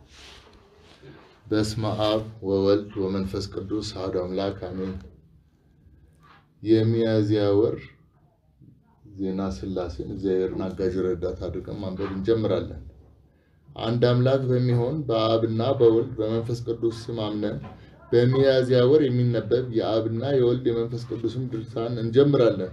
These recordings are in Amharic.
በስመ አብ ወወልድ ወመንፈስ ቅዱስ አሐዱ አምላክ አሜን። የሚያዝያ ወር ዜና ሥላሴን እግዚአብሔርን አጋዥ ረዳት አድርገን ማንበብ እንጀምራለን። አንድ አምላክ በሚሆን በአብና በወልድ በመንፈስ ቅዱስ ስም አምነን በሚያዝያ ወር የሚነበብ የአብና የወልድ የመንፈስ ቅዱስም ድርሳን እንጀምራለን።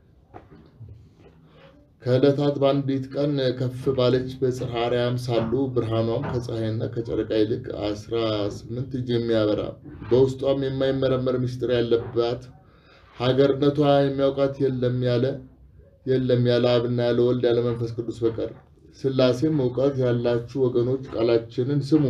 ከዕለታት በአንዲት ቀን ከፍ ባለች በጽርሐ አርያም ሳሉ ብርሃኗም ከፀሐይና ከጨረቃ ይልቅ አስራ ስምንት እጅ የሚያበራ በውስጧም የማይመረመር ምስጢር ያለባት ሀገርነቷ የሚያውቃት የለም ያለ የለም ያለ አብና ያለ ወልድ ያለ መንፈስ ቅዱስ በቀር። ሥላሴም እውቀት ያላችሁ ወገኖች ቃላችንን ስሙ፣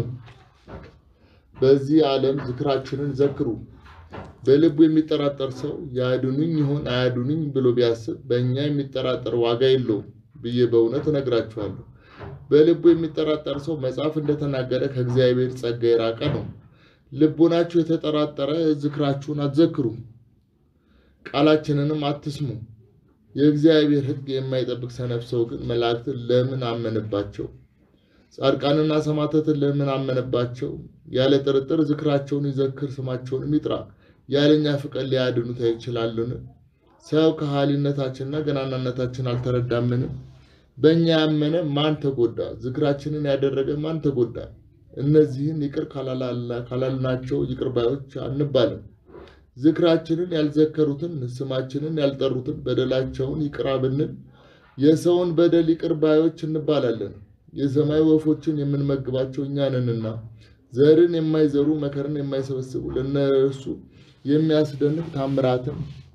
በዚህ ዓለም ዝክራችንን ዘክሩ። በልቡ የሚጠራጠር ሰው ያድኑኝ ይሆን አያድኑኝ ብሎ ቢያስብ በእኛ የሚጠራጠር ዋጋ የለውም ብዬ በእውነት እነግራችኋለሁ። በልቡ የሚጠራጠር ሰው መጽሐፍ እንደተናገረ ከእግዚአብሔር ጸጋ የራቀ ነው። ልቡናችሁ የተጠራጠረ ዝክራችሁን አትዘክሩ፣ ቃላችንንም አትስሙ። የእግዚአብሔር ሕግ የማይጠብቅ ሰነፍ ሰው ግን መላእክትን ለምን አመነባቸው? ጻድቃንና ሰማዕታትን ለምን አመነባቸው? ያለ ጥርጥር ዝክራቸውን ይዘክር፣ ስማቸውንም ይጥራ። ያለኛ ፍቅር ሊያድኑት ይችላሉን? ሰው ከሃሊነታችንና ገናናነታችን አልተረዳምን? በእኛ ያመነ ማን ተጎዳ? ዝክራችንን ያደረገ ማን ተጎዳ? እነዚህን ይቅር ካላልናቸው ይቅር ባዮች አንባልም። ዝክራችንን ያልዘከሩትን ስማችንን ያልጠሩትን በደላቸውን ይቅር ብንል የሰውን በደል ይቅር ባዮች እንባላለን። የሰማይ ወፎችን የምንመግባቸው እኛ ነንና ዘርን የማይዘሩ መከርን የማይሰበስቡ ለእነርሱ የሚያስደንቅ ታምራትን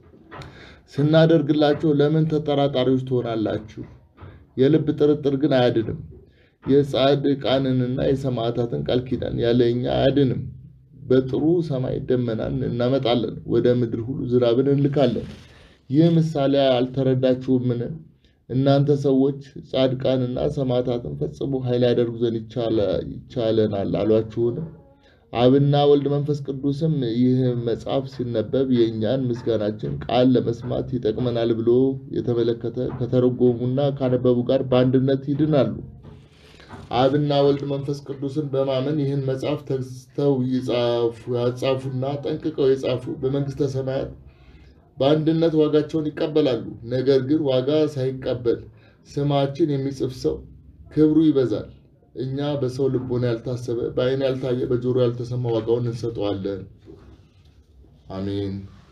ስናደርግላቸው ለምን ተጠራጣሪዎች ትሆናላችሁ? የልብ ጥርጥር ግን አያድንም። የጻድቃንንና የሰማዕታትን ቃል ኪዳን ያለ እኛ አያድንም። በጥሩ ሰማይ ደመናን እናመጣለን፣ ወደ ምድር ሁሉ ዝናብን እንልካለን። ይህ ምሳሌ አልተረዳችሁምን? እናንተ ሰዎች ጻድቃንና ሰማዕታትን ፈጽሞ ኃይል ያደርጉ ዘንድ ይቻለናል አሏችሁን? አብና ወልድ መንፈስ ቅዱስም ይህ መጽሐፍ ሲነበብ የእኛን ምስጋናችን ቃል ለመስማት ይጠቅመናል ብሎ የተመለከተ ከተረጎሙና ካነበቡ ጋር በአንድነት ይድናሉ። አብና ወልድ መንፈስ ቅዱስን በማመን ይህን መጽሐፍ ተግተው ያጻፉና ጠንቅቀው የጻፉ በመንግሥተ ሰማያት በአንድነት ዋጋቸውን ይቀበላሉ። ነገር ግን ዋጋ ሳይቀበል ስማችን የሚጽፍ ሰው ክብሩ ይበዛል። እኛ በሰው ልቦና ያልታሰበ በዓይን ያልታየ በጆሮ ያልተሰማ ዋጋውን እንሰጠዋለን። አሜን።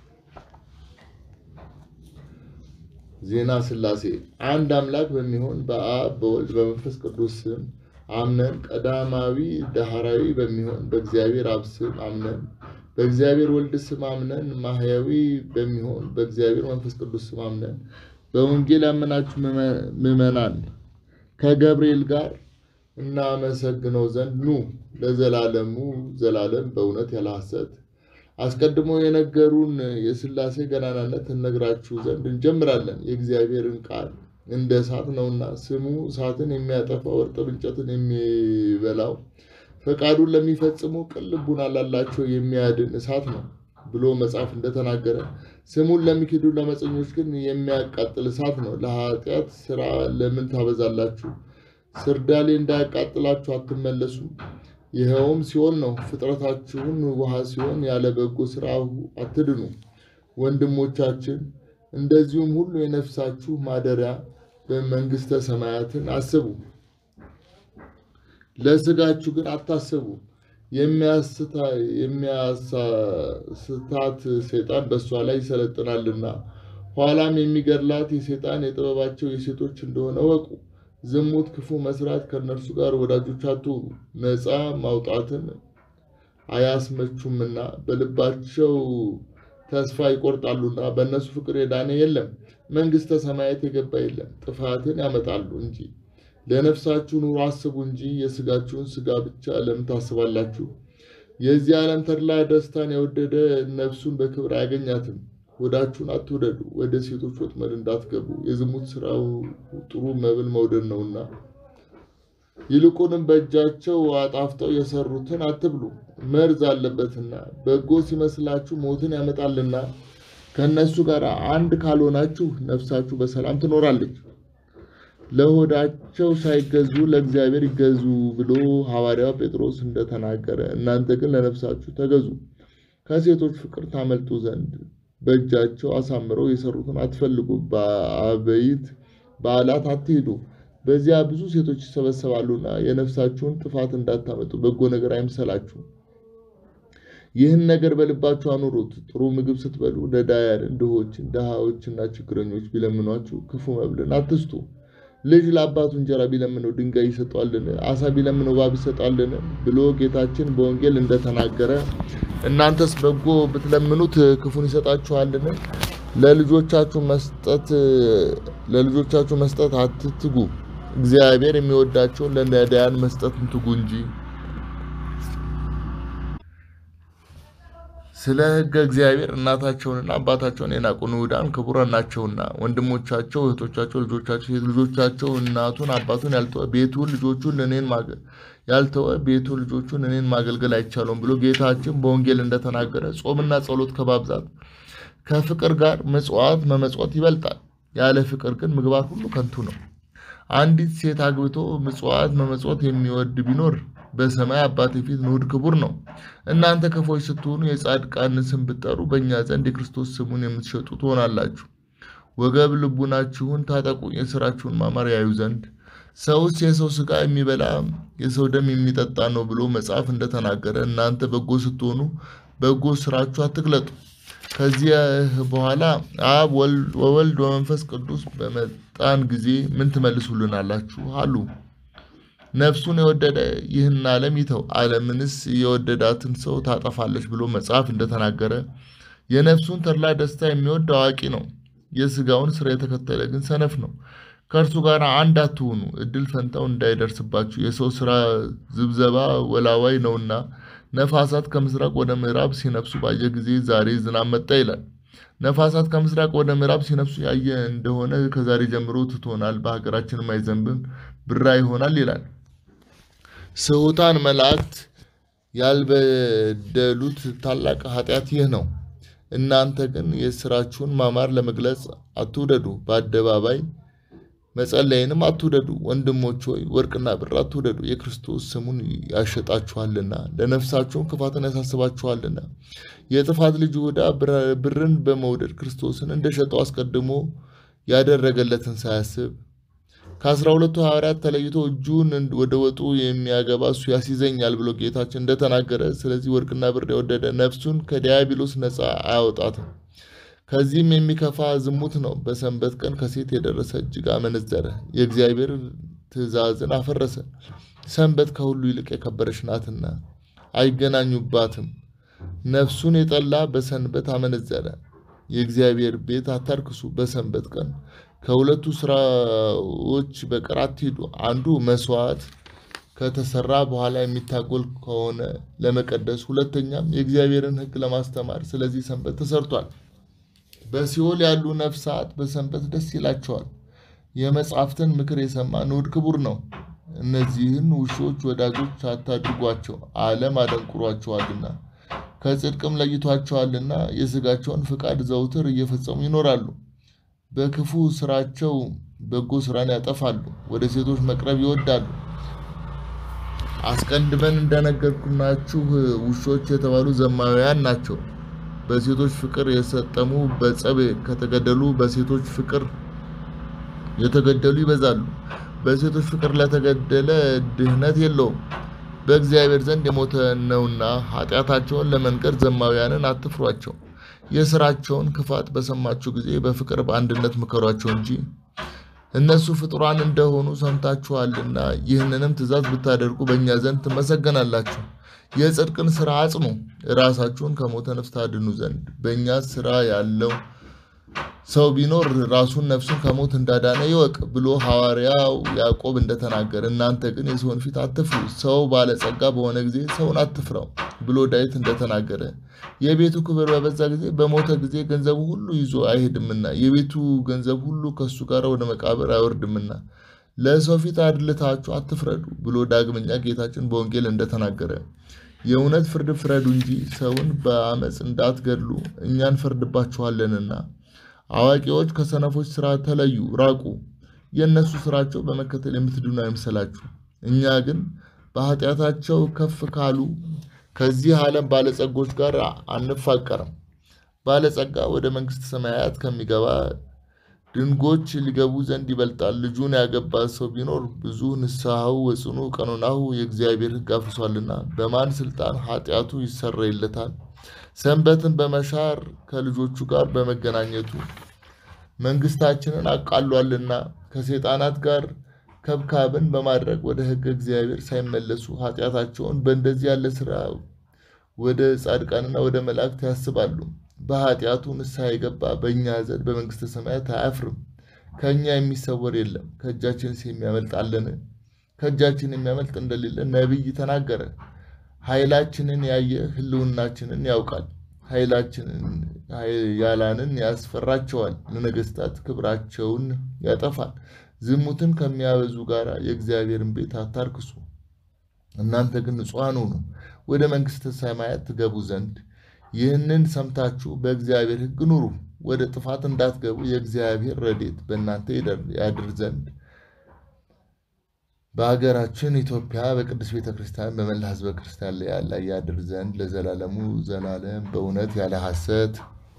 ዜና ሥላሴ አንድ አምላክ በሚሆን በአብ በወልድ በመንፈስ ቅዱስ ስም አምነን ቀዳማዊ ዳህራዊ በሚሆን በእግዚአብሔር አብ ስም አምነን በእግዚአብሔር ወልድ ስም አምነን ማህያዊ በሚሆን በእግዚአብሔር መንፈስ ቅዱስ ስም አምነን በወንጌል ያመናችሁ ምዕመናን ከገብርኤል ጋር እናመሰግነው ዘንድ ኑ ለዘላለሙ ዘላለም በእውነት ያለ ሐሰት አስቀድሞ የነገሩን የሥላሴ ገናናነት እነግራችሁ ዘንድ እንጀምራለን። የእግዚአብሔርን ቃል እንደ እሳት ነውና ስሙ እሳትን የሚያጠፋው እርጥብ እንጨትን የሚበላው ፈቃዱን ለሚፈጽሙ ቅን ልቡና ላላቸው የሚያድን እሳት ነው ብሎ መጽሐፍ እንደተናገረ ስሙን ለሚክዱ ለመፀኞች ግን የሚያቃጥል እሳት ነው። ለኃጢአት ስራ ለምን ታበዛላችሁ? ስርዳሌ እንዳያቃጥላችሁ አትመለሱም። ይኸውም ሲሆን ነው። ፍጥረታችሁን ውሃ ሲሆን ያለ በጎ ስራ አትድኑ። ወንድሞቻችን እንደዚሁም ሁሉ የነፍሳችሁ ማደሪያ በመንግሥተ ሰማያትን አስቡ። ለስጋችሁ ግን አታስቡ። የሚያስታት ሰይጣን በእሷ ላይ ይሰለጥናልና ኋላም የሚገድላት የሰይጣን የጥበባቸው የሴቶች እንደሆነ ወቁ። ዝሙት፣ ክፉ መስራት ከእነርሱ ጋር ወዳጆች አትሁኑ። ነፃ ማውጣትን አያስመቹምና በልባቸው ተስፋ ይቆርጣሉና በእነሱ ፍቅር የዳነ የለም። መንግሥተ ሰማያት የገባ የለም። ጥፋትን ያመጣሉ እንጂ ለነፍሳችሁ ኑሮ አስቡ እንጂ የስጋችሁን ስጋ ብቻ ለምን ታስባላችሁ? የዚህ ዓለም ተድላ ደስታን የወደደ ነፍሱን በክብር አያገኛትም። ሆዳችሁን አትውደዱ፣ ወደ ሴቶች ወጥመድ እንዳትገቡ። የዝሙት ስራው ጥሩ መብል መውደድ ነውና፣ ይልቁንም በእጃቸው አጣፍጠው የሰሩትን አትብሉ፣ መርዝ አለበትና። በጎ ሲመስላችሁ ሞትን ያመጣልና፣ ከእነሱ ጋር አንድ ካልሆናችሁ ነፍሳችሁ በሰላም ትኖራለች። ለሆዳቸው ሳይገዙ ለእግዚአብሔር ይገዙ ብሎ ሐዋርያው ጴጥሮስ እንደተናገረ እናንተ ግን ለነፍሳችሁ ተገዙ። ከሴቶች ፍቅር ታመልጡ ዘንድ በእጃቸው አሳምረው የሰሩትን አትፈልጉ። በአበይት በዓላት አትሄዱ፣ በዚያ ብዙ ሴቶች ይሰበሰባሉና የነፍሳችሁን ጥፋት እንዳታመጡ በጎ ነገር አይምሰላችሁ። ይህን ነገር በልባችሁ አኑሩት። ጥሩ ምግብ ስትበሉ ነዳያንን፣ ድሆችን፣ ድሃዎችና ችግረኞች ቢለምኗችሁ ክፉ መብልን አትስጡ። ልጅ ለአባቱ እንጀራ ቢለምነው ድንጋይ ይሰጧልን? አሳ ቢለምነው እባብ ይሰጣልን? ብሎ ጌታችን በወንጌል እንደተናገረ እናንተስ በጎ ብትለምኑት ክፉን ይሰጣችኋልን? ለልጆቻችሁ መስጠት ለልጆቻችሁ መስጠት አትትጉ፣ እግዚአብሔር የሚወዳቸውን ለነዳያን መስጠትን ትጉ እንጂ። ስለ ሕገ እግዚአብሔር እናታቸውንና አባታቸውን የናቁ ንዑዳን ክቡራን ናቸውና ወንድሞቻቸው፣ እህቶቻቸው፣ ልጆቻቸው፣ ሴት ልጆቻቸው እናቱን አባቱን ያልተወ ቤቱን ልጆቹን እኔን ማገ- ያልተወ ቤቱን ልጆቹን እኔን ማገልገል አይቻለውም ብሎ ጌታችን በወንጌል እንደተናገረ ጾምና ጸሎት ከማብዛት ከፍቅር ጋር ምጽዋት መመጽወት ይበልጣል። ያለ ፍቅር ግን ምግባር ሁሉ ከንቱ ነው። አንዲት ሴት አግብቶ ምጽዋት መመጽወት የሚወድ ቢኖር በሰማይ አባቴ ፊት ንዑድ ክቡር ነው። እናንተ ክፎች ስትሆኑ የጻድቃንን ስም ብትጠሩ በእኛ ዘንድ የክርስቶስ ስሙን የምትሸጡ ትሆናላችሁ። ወገብ ልቡናችሁን ታጠቁ፣ የሥራችሁን ማማር ያዩ ዘንድ። ሰውስ የሰው ሥጋ የሚበላ የሰው ደም የሚጠጣ ነው ብሎ መጽሐፍ እንደተናገረ እናንተ በጎ ስትሆኑ በጎ ስራችሁ አትግለጡ። ከዚህ በኋላ አብ ወወልድ ወመንፈስ ቅዱስ በመጣን ጊዜ ምን ትመልሱልናላችሁ አሉ። ነፍሱን የወደደ ይህን ዓለም ይተው፣ ዓለምንስ የወደዳትን ሰው ታጠፋለች ብሎ መጽሐፍ እንደተናገረ የነፍሱን ተድላ ደስታ የሚወድ አዋቂ ነው። የሥጋውን ስራ የተከተለ ግን ሰነፍ ነው። ከእርሱ ጋር አንድ አትሁኑ፣ እድል ፈንታው እንዳይደርስባችሁ። የሰው ስራ ዝብዘባ ወላዋይ ነውና ነፋሳት ከምስራቅ ወደ ምዕራብ ሲነፍሱ ባየ ጊዜ ዛሬ ዝናብ መጣ ይላል። ነፋሳት ከምስራቅ ወደ ምዕራብ ሲነፍሱ ያየ እንደሆነ ከዛሬ ጀምሮ ትቶናል፣ በሀገራችንም አይዘንብም፣ ብራ ይሆናል ይላል። ስሑታን መላእክት ያልበደሉት ታላቅ ኃጢአት ይህ ነው። እናንተ ግን የስራችሁን ማማር ለመግለጽ አትውደዱ፣ በአደባባይ መጸለይንም አትውደዱ። ወንድሞች ሆይ ወርቅና ብር አትውደዱ፣ የክርስቶስ ስሙን ያሸጣችኋልና ለነፍሳችሁም ክፋትን ያሳስባችኋልና። የጥፋት ልጅ ይሁዳ ብርን በመውደድ ክርስቶስን እንደሸጠው አስቀድሞ ያደረገለትን ሳያስብ ከአስራ ሁለቱ ሐዋርያት ተለይቶ እጁን ወደ ወጡ የሚያገባ እሱ ያስይዘኛል ብሎ ጌታችን እንደተናገረ፣ ስለዚህ ወርቅና ብር የወደደ ነፍሱን ከዲያብሎስ ነፃ አያወጣትም። ከዚህም የሚከፋ ዝሙት ነው። በሰንበት ቀን ከሴት የደረሰ እጅግ አመነዘረ፣ የእግዚአብሔር ትእዛዝን አፈረሰ። ሰንበት ከሁሉ ይልቅ የከበረች ናትና አይገናኙባትም። ነፍሱን የጠላ በሰንበት አመነዘረ። የእግዚአብሔር ቤት አታርክሱ። በሰንበት ቀን ከሁለቱ ስራዎች በቀር አትሂዱ። አንዱ መስዋዕት ከተሰራ በኋላ የሚታጎል ከሆነ ለመቀደስ፣ ሁለተኛም የእግዚአብሔርን ሕግ ለማስተማር። ስለዚህ ሰንበት ተሰርቷል። በሲኦል ያሉ ነፍሳት በሰንበት ደስ ይላቸዋል። የመጻሕፍትን ምክር የሰማ ንዑድ ክቡር ነው። እነዚህን ውሾች ወዳጆች አታድርጓቸው፣ ዓለም አደንቁሯቸዋልና ከጽድቅም ለይቷቸዋልና የሥጋቸውን ፍቃድ ዘውትር እየፈጸሙ ይኖራሉ። በክፉ ስራቸው በጎ ስራን ያጠፋሉ፣ ወደ ሴቶች መቅረብ ይወዳሉ። አስቀድመን እንደነገርኩናችሁ ውሾች የተባሉ ዘማውያን ናቸው። በሴቶች ፍቅር የሰጠሙ በጸብ ከተገደሉ በሴቶች ፍቅር የተገደሉ ይበዛሉ። በሴቶች ፍቅር ለተገደለ ድህነት የለውም፣ በእግዚአብሔር ዘንድ የሞተ ነውና። ኃጢአታቸውን ለመንገር ዘማውያንን አትፍሯቸው። የስራቸውን ክፋት በሰማችሁ ጊዜ በፍቅር በአንድነት ምከሯቸው እንጂ እነሱ ፍጡራን እንደሆኑ ሰምታችኋልና። ይህንንም ትእዛዝ ብታደርጉ በእኛ ዘንድ ትመሰገናላችሁ። የጽድቅን ስራ አጽኑ፣ ራሳችሁን ከሞተ ነፍስ ታድኑ ዘንድ። በእኛ ስራ ያለው ሰው ቢኖር ራሱን ነፍሱን ከሞት እንዳዳነ ይወቅ ብሎ ሐዋርያው ያዕቆብ እንደተናገረ፣ እናንተ ግን የሰውን ፊት አትፍሩ፣ ሰው ባለጸጋ በሆነ ጊዜ ሰውን አትፍራው ብሎ ዳዊት እንደተናገረ፣ የቤቱ ክብር በበዛ ጊዜ በሞተ ጊዜ ገንዘቡ ሁሉ ይዞ አይሄድምና የቤቱ ገንዘብ ሁሉ ከእሱ ጋር ወደ መቃብር አይወርድምና ለሰው ፊት አድልታችሁ አትፍረዱ ብሎ ዳግመኛ ጌታችን በወንጌል እንደተናገረ የእውነት ፍርድ ፍረዱ እንጂ ሰውን በአመፅ እንዳትገድሉ እኛ እንፈርድባችኋለንና። አዋቂዎች ከሰነፎች ስራ ተለዩ ራቁ። የእነሱ ስራቸው በመከተል የምትድኑ አይምሰላችሁ። እኛ ግን በኃጢአታቸው ከፍ ካሉ ከዚህ ዓለም ባለጸጎች ጋር አንፋቀርም። ባለጸጋ ወደ መንግሥተ ሰማያት ከሚገባ ድንጎች ሊገቡ ዘንድ ይበልጣል። ልጁን ያገባ ሰው ቢኖር ብዙ ንስሐው ወጽኑ ቀኖናሁ የእግዚአብሔር ሕግ አፍርሷልና በማን ስልጣን ኃጢአቱ ይሰረይለታል? ሰንበትን በመሻር ከልጆቹ ጋር በመገናኘቱ መንግሥታችንን አቃሏልና ከሰይጣናት ጋር ከብካብን በማድረግ ወደ ሕገ እግዚአብሔር ሳይመለሱ ኃጢአታቸውን በእንደዚህ ያለ ሥራ ወደ ጻድቃንና ወደ መላእክት ያስባሉ። በኃጢአቱ ንስሐ የገባ በእኛ ዘንድ በመንግሥተ ሰማያት አያፍርም። ከእኛ የሚሰወር የለም። ከእጃችንስ የሚያመልጥ አለን? ከእጃችን የሚያመልጥ እንደሌለ ነቢይ ተናገረ። ኃይላችንን ያየ ሕልውናችንን ያውቃል። ኃይላችንን ያላንን ያስፈራቸዋል። ለነገሥታት ክብራቸውን ያጠፋል። ዝሙትን ከሚያበዙ ጋር የእግዚአብሔርን ቤት አታርክሱ። እናንተ ግን ንጹሐን ሁኑ፣ ወደ መንግሥተ ሰማያት ትገቡ ዘንድ ይህንን ሰምታችሁ በእግዚአብሔር ሕግ ኑሩ። ወደ ጥፋት እንዳትገቡ የእግዚአብሔር ረድኤት በእናንተ ያድር ዘንድ በሀገራችን ኢትዮጵያ በቅዱስ ቤተ ክርስቲያን በመላ ሕዝበ ክርስቲያን ላይ ያለ ያድር ዘንድ ለዘላለሙ ዘላለም በእውነት ያለ ሐሰት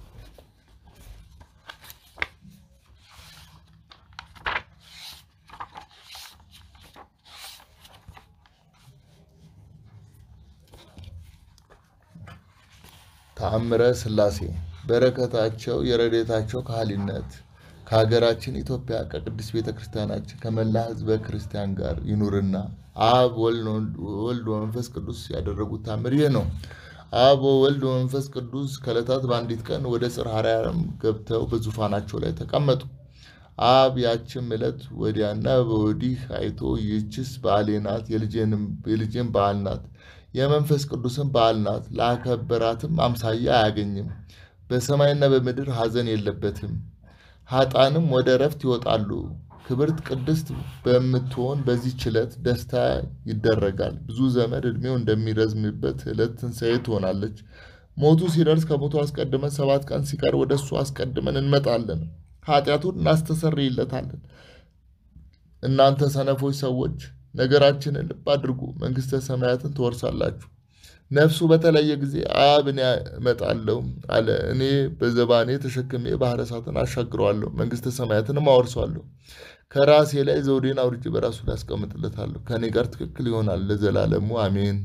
ተአምረ ሥላሴ በረከታቸው የረድኤታቸው ካህሊነት ከሀገራችን ኢትዮጵያ ከቅዱስ ቤተ ክርስቲያናችን ከመላ ሕዝበ ክርስቲያን ጋር ይኑርና አብ ወልድ ወመንፈስ ቅዱስ ያደረጉት ታምር ይህ ነው። አብ ወልድ ወመንፈስ ቅዱስ ከዕለታት በአንዲት ቀን ወደ ጽርሐ አርያም ገብተው በዙፋናቸው ላይ ተቀመጡ። አብ ያችም ዕለት ወዲያና በወዲህ አይቶ ይህችስ በዓሌ ናት፣ የልጄን በዓል ናት የመንፈስ ቅዱስን በዓል ናት። ላከበራትም አምሳያ አያገኝም። በሰማይና በምድር ሐዘን የለበትም። ኃጣንም ወደ እረፍት ይወጣሉ። ክብርት ቅድስት በምትሆን በዚህች ዕለት ደስታ ይደረጋል። ብዙ ዘመን ዕድሜው እንደሚረዝምበት ዕለት ትንሣኤ ትሆናለች። ሞቱ ሲደርስ ከሞቱ አስቀድመን ሰባት ቀን ሲቀር ወደ እሱ አስቀድመን እንመጣለን፣ ኃጢአቱን እናስተሰርይለታለን። እናንተ ሰነፎች ሰዎች ነገራችንን ልብ አድርጉ፣ መንግሥተ ሰማያትን ትወርሳላችሁ። ነፍሱ በተለየ ጊዜ አብ እኔ እመጣለሁ አለ። እኔ በዘባኔ ተሸክሜ ባሕረ እሳትን አሻግረዋለሁ፣ መንግሥተ ሰማያትንም አወርሰዋለሁ። ከራሴ ላይ ዘውዴን አውርጄ በራሱ ላይ አስቀምጥለታለሁ። ከእኔ ጋር ትክክል ይሆናል ለዘላለሙ አሜን።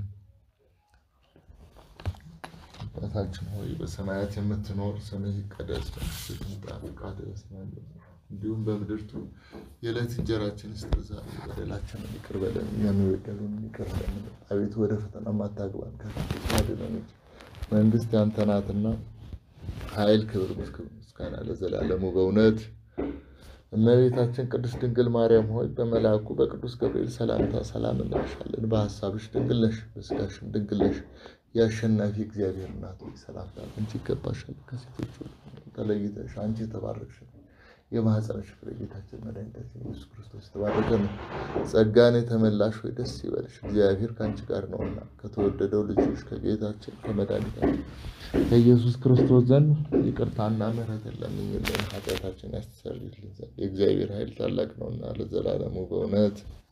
አባታችን ሆይ በሰማያት የምትኖር ስምህ ይቀደስ፣ መንግሥትህ ትምጣ፣ ፈቃድህ በሰማይ እንደሆነች እንዲሁም በምድር ትሁን። የዕለት እንጀራችንን ስጠን ዛሬ፣ በደላችንን ይቅር በለን እኛም የበደሉንን ይቅር እንደምንል፣ አቤቱ ወደ ፈተና አታግባን ከክፉ አድነን እንጂ መንግሥት ያንተ ናትና ኃይል፣ ክብር፣ ምስጋና ለዘላለሙ በእውነት እመቤታችን ቅድስት ድንግል ማርያም ሆይ በመልአኩ በቅዱስ ገብርኤል ሰላምታ ሰላም እንልሻለን። በሐሳብሽ ድንግል ነሽ፣ በሥጋሽም ድንግል ነሽ። የአሸናፊ እግዚአብሔር እናት ሆይ ሰላምታ አንቺ ይገባሻል። ከሴቶች ሁሉ ተለይተሽ አንቺ የተባረክሽ የማኅፀንሽ ፍሬ ጌታችን መድኃኒታችን ኢየሱስ ክርስቶስ የተባረከ ነው። ጸጋን የተመላሽ ሆይ ደስ ይበልሽ፣ እግዚአብሔር ከአንቺ ጋር ነውና ከተወደደው ልጅሽ ከጌታችን ከመድኃኒታችን ከኢየሱስ ክርስቶስ ዘንድ ይቅርታና ምሕረትን ለምኝልን ኃጢአታችን ያስተሰርይልን ዘንድ የእግዚአብሔር ኃይል ታላቅ ነውና ለዘላለሙ በእውነት